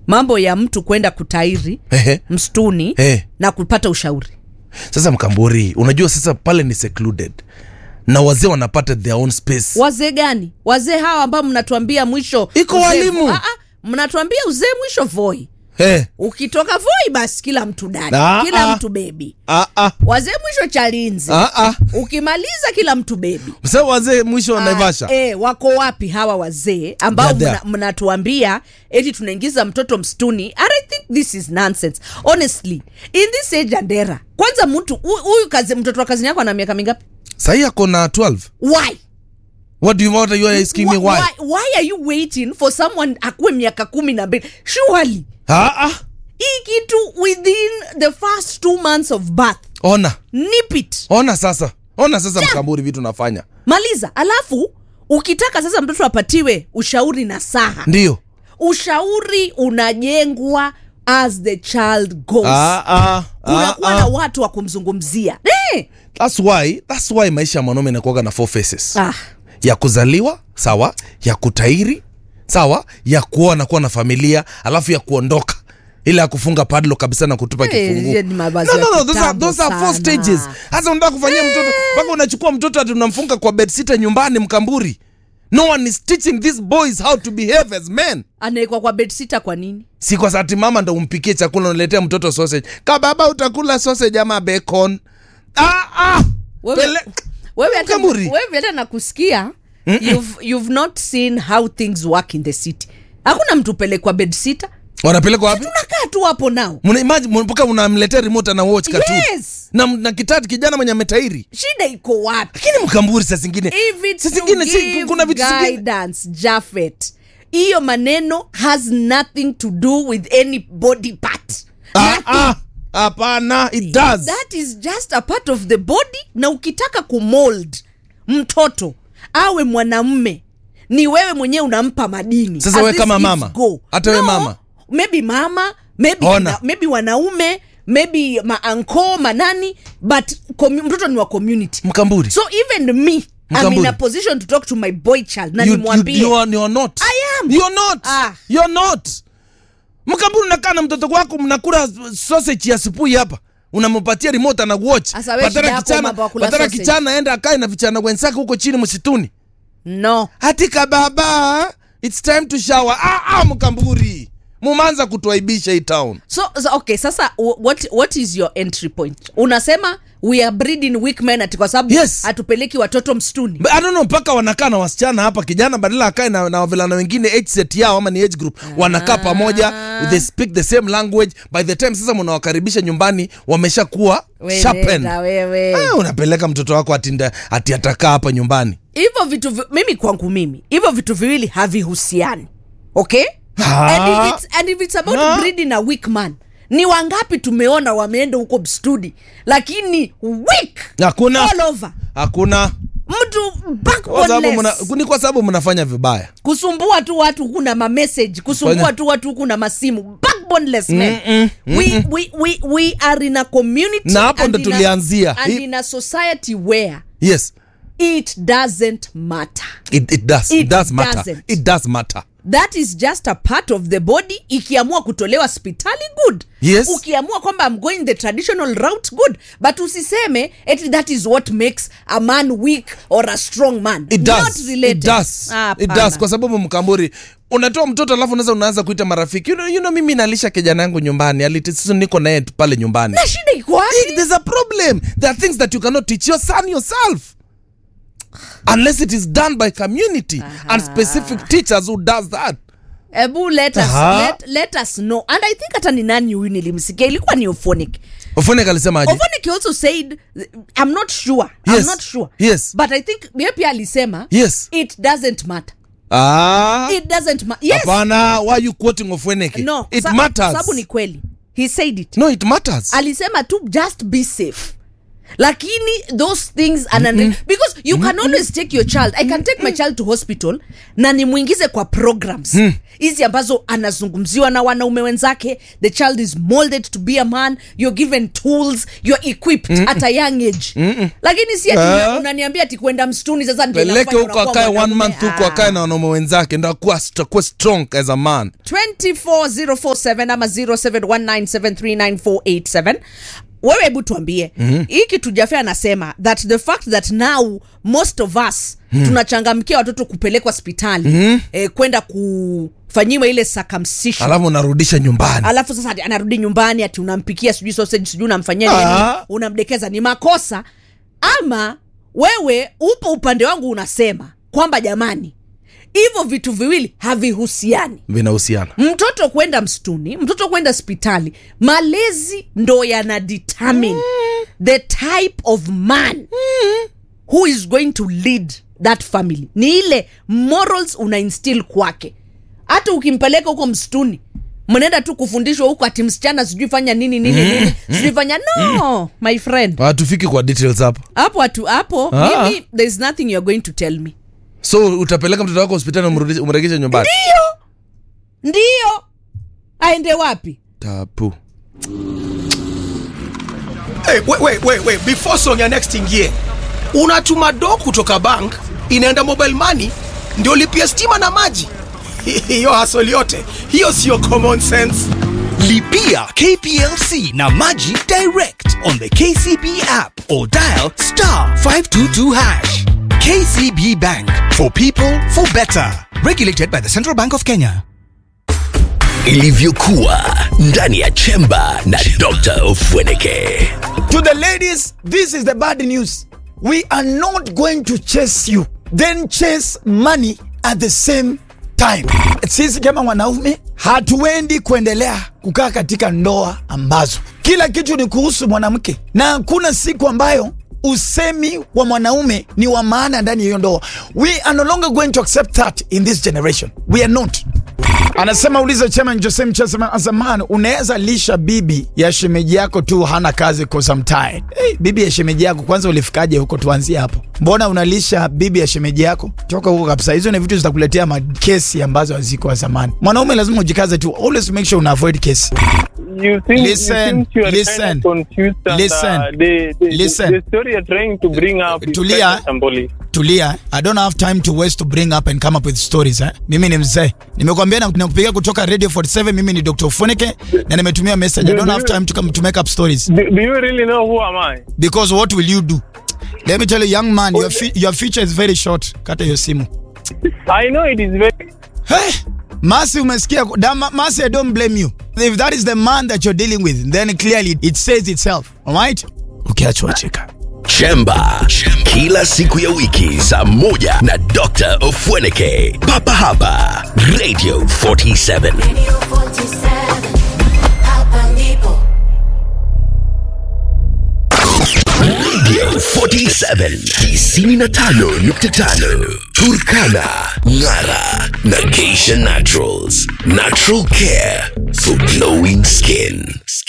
mambo ya mtu kwenda kutairi Ehe. msituni Eh. na kupata ushauri sasa mkamburi unajua sasa pale ni secluded na wazee wanapata their own space wazee gani wazee hawa ambao mnatuambia mwisho Iko uzee- walimu. Ah, ah, mnatuambia uzee mwisho voi hey. ukitoka voi basi kila mtu dadi Ah, kila ah. mtu bebi ah, ah. wazee mwisho chalinzi Ah, ah. ukimaliza kila mtu bebi Sasa wazee mwisho wa Naivasha Ah, eh, wako wapi hawa wazee ambao They're mna- there. mnatuambia eti tunaingiza mtoto msituni and i think this is nonsense honestly in this age and era kwanza mtu hu- huyu kazi mtoto wa kazini yako ana miaka mingapi sahii ako na 12 why what do you want you are asking me Wh- why, why, why are you waiting for someone akuwe miaka kumi na mbili surely ah, ah. hii kitu within the first two months of birth ona nip it ona sasa ona sasa mkamburi vitu nafanya maliza alafu ukitaka sasa mtoto apatiwe ushauri na saha ndio ushauri unajengwa as the child goes ah, ah, ah, kunakuwa na ah. watu wa kumzungumzia eh. That's why, that's why maisha ya mwanaume inakuwaga na four faces ah. ya kuzaliwa sawa ya kutairi sawa ya kuoa na kuwa na familia alafu ya kuondoka ile ya kufunga padlo kabisa na kutupa Eh, kifunguo hiyo ni mavazi no, ya no, no, those are, kitambo those are four sana. stages hasa unataka kufanyia mtoto mpaka unachukua mtoto ati unamfunga kwa bedsita nyumbani mkamburi no one is teaching these boys how to behave as men anaekwa kwa bedsita kwa nini si kwa sati mama ndo umpikie chakula unaletea mtoto sausage ka baba utakula sausage ama bacon ah, ah. Wewe- Pele... wewe hata, Mkamburi. wewe hata nakusikia you've, you've not seen how things work in the city hakuna mtu pelekwa bedsita wanapelekwa wapi tunakaa tu hapo nao Muna imagine mpaka unamletea remote na watch cartoon yes na, na kitati kijana mwenye ametairi shida iko wapi lakini mkamburi saa zingine if it's saa to zingine si, give kuna vitu zingine guidance Jafet hiyo maneno has nothing to do with any body part Ah, ah, hapana it does that is just a part of the body na ukitaka kumold mtoto awe mwanamme ni wewe mwenyewe unampa madini Sasa As wewe these kama kids mama? go. Hata wewe mama? maybe mama maybe, Ona. na, maybe wanaume maybe maanko manani but commu- mtoto ni wa community mkamburi so even me I'm in Mkamburi. a position to talk to my boy child na you, you, nimwambie you are, you are not I am. you're not Ah. you're not mkamburi unakaa na mtoto wako mnakula sausage ya sipui hapa unampatia remote ana watch Sasa wewe shida badala yako kichana mambo ya kula badala sausage. kichana aenda akae na vichana wenzake huko chini msituni no hatika baba it's time to shower ah, ah, mkamburi mumanza kutuaibisha hii town so, so okay sasa wh- what, what is your entry point unasema we are breeding weak men ati kwa sababu Yes. hatupeleki watoto msituni But I don't know mpaka wanakaa na wasichana hapa kijana badala akae na, na wavulana wengine age set yao ama ni age group wanakaa pamoja they speak the same language by the time sasa mnawakaribisha nyumbani wameshakuwa sharpened Weleza wewe ah, unapeleka mtoto wako atinda ati atakaa hapa nyumbani hivyo vitu vi- mimi kwangu mimi hivyo vitu viwili havihusiani okay Ah. and if it's, and if it's about Ah. breeding a weak man ni wangapi tumeona wameenda huko mstudi lakini weak hakuna all over hakuna mtu Kwa sababu mna- backboneless ni kwa sababu mnafanya vibaya kusumbua tu watu huku na mamessage kusumbua Fanya- tu watu huku na masimu backboneless men Mm-mm, we, we, we, we are in a community Na hapo and ndo in a- tulianzia. and Hii- in a society where yes it doesn't matter it, it does it, It does matter doesn't. it does matter that is just a part of the body ikiamua kutolewa hospitali good Yes. ukiamua kwamba I'm going the traditional route good but usiseme eti that is what makes a man weak or a strong man it Not does related. it does Ah, it hapana. does kwa sababu mkamburi unatoa mtoto alafu unaweza unaanza kuita marafiki you know, you know mimi nalisha kijana yangu nyumbani alitisisu niko naye tu pale nyumbani na shida iko wapi there's a problem there are things that you cannot teach your son yourself unless it is done by community and specific teachers who does that ebu let us, Aha. let, let us know and i think hata ni nani huyu nilimsikia ilikuwa ni ophonic ofonek alisemaje ophonic also said i'm not sure Yes. i'm not sure Yes. but i think yeye pia alisema yes it doesn't matter ah it doesn't matter yes hapana why are you quoting ofonek no it sa- matters sababu ni kweli he said it no it matters alisema tu just be safe lakini those things ana because you can always take your child i can take my child to hospital na nimwingize kwa programs hizi ambazo anazungumziwa na wanaume wenzake the child is molded to be a man you're given tools you're equipped at a young age lakini si ati Ah. unaniambia ati kwenda mstuni sasa ndio peleke inafanya huko unakuwa akae one mwanaume. month huko Ah. akae na wanaume wenzake ndo akuwa akuwa strong as a man 24047 ama 0719739487 wewe hebu tuambie mm-hmm. hii kitu jafe anasema that the fact that now most of us mm-hmm. tunachangamkia watoto kupelekwa hospitali mm-hmm. eh, kwenda kufanyiwa ile circumcision alafu unarudisha nyumbani alafu sasa ati anarudi nyumbani ati unampikia sijui sausage sijui unamfanyia Ah. nini unamdekeza ni makosa ama wewe upo upande wangu unasema kwamba jamani hivyo vitu viwili havihusiani vinahusiana mtoto kwenda msituni mtoto kwenda hospitali malezi ndo yana determine the type of man who is going to lead that family ni ile morals una instill kwake hata ukimpeleka huko msituni mnaenda tu kufundishwa huko ati msichana sijui fanya nini nini nini sijui fanya no my friend hatufiki kwa details hapo hapo atu hapo Ah. mimi there is nothing you're going to tell me so utapeleka mtoto wako hospitali umrudishe- umregeshe nyumbani ndio ndio aende wapi tapu Hey, wait, wait, wait, wait. Before song ya next ingie, unatuma do kutoka bank inaenda mobile money ndio lipia stima na maji. Hiyo hasoli yote hiyo siyo common sense. Lipia KPLC na Maji direct on the KCB app or dial star 522 hash. KCB Bank for people for better. Regulated by the Central Bank of Kenya. ilivyokuwa ndani ya chemba na dr ofweneke To the ladies, this is the bad news. We are not going to chase you, then chase money at the same time. Sisi kama wanaume hatuendi kuendelea kukaa katika ndoa ambazo kila kitu ni kuhusu mwanamke, na hakuna siku ambayo usemi wa mwanaume ni wa maana ndani ya hiyo ndoa. We are no longer going to accept that in this generation. We are not. Anasema uliza chairman Jose Mchesa as a man, unaweza lisha bibi ya shemeji yako tu hana kazi cause I'm tired. Hey, bibi ya shemeji yako kwanza ulifikaje huko? Tuanzie hapo. Mbona unalisha bibi ya shemeji yako? Toka huko kabisa. Hizo ni vitu zitakuletea makesi ambazo haziko zamani. Mwanaume lazima ujikaze tu, always make sure una avoid kesi. you think Listen, you think you are listen, kind of confused and, listen, uh, the, the, listen. the story you're trying to bring up is Tulia. kind of shambolic. Tulia, I don't have time to waste to bring up and come up with stories eh? Mimi ni mzee, nimekwambia na nakupigia kutoka Radio 47. Mimi ni Dr. Funike na nimetumia message. I don't have time to come to make up stories. Do, do you really know who am I? because what will you do let me tell you young man your, fi your future is very short kata hiyo simu I know it is very hey, masi umesikia da, Ma- masi i don't blame you if that is the man that you're dealing with then clearly it says itself alright ukiachwa cheka chemba kila siku ya wiki saa moja na dr ofweneke papa hapa radio 47 Radio 47, hapa ndipo. radio 47 95.5 turkana ngara na geisha naturals natural care for glowing skin